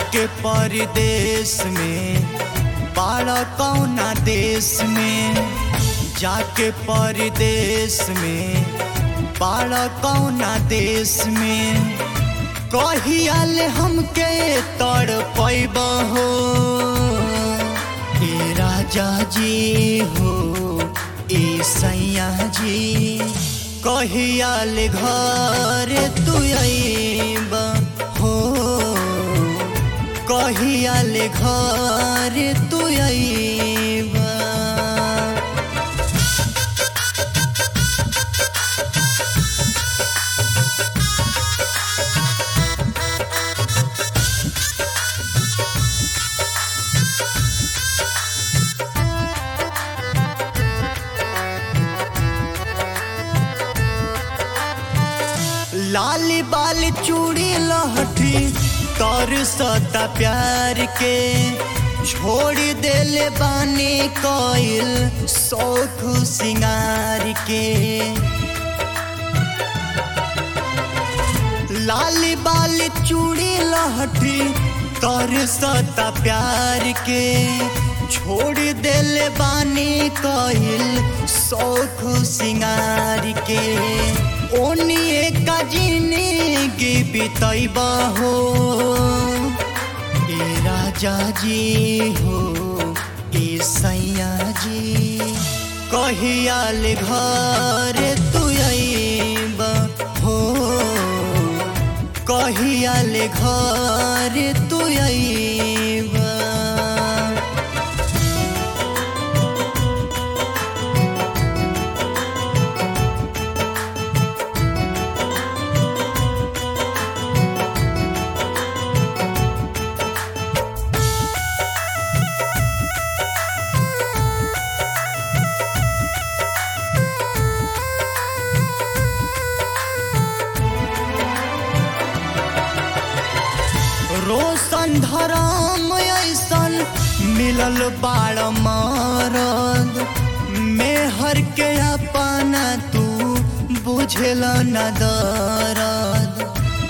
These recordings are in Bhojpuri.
जाके परदेश में बाड़ा कौना देश में जाके परदेश में बाड़ा कौना देश में कहियाल हमके तड़ पैब हो ए राजा जी हो ए सैया जी कहियाल घर तू अइब हो कहियाल घर तू अइब लाल बाल चूड़ी लहठी तर सता प्यार के छोड़ देले बानी कोयल शौख सिंगार के लाल बाल चूड़ी लहठी तर सता प्यार के छोड़ देले बानी कोयल शौख सिंगार के ओनिए का जिंदगी बितैब हो ए राजा जी हो ए सैया जी कहियाल घर तू अइब हो कहियाल घर तू अइब रोशन धराम ऐसन मिलल बाड़ मारद मेहर के अपना तू बुझल न दरद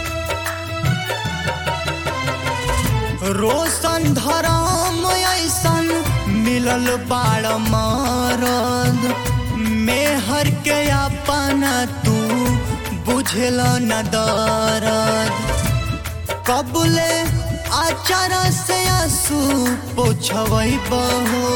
रोशन धराम ऐसन मिलल बाड़ मारद मेहर के अपना तू बुझल न दरद कबुले आचार से आंसू पोछवई बहो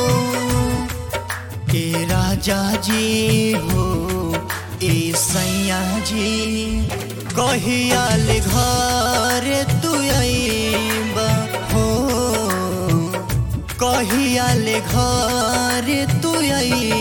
ए राजा जी हो ए सैया जी कहियाल घर तू अइब हो कहियाल घर तू अइब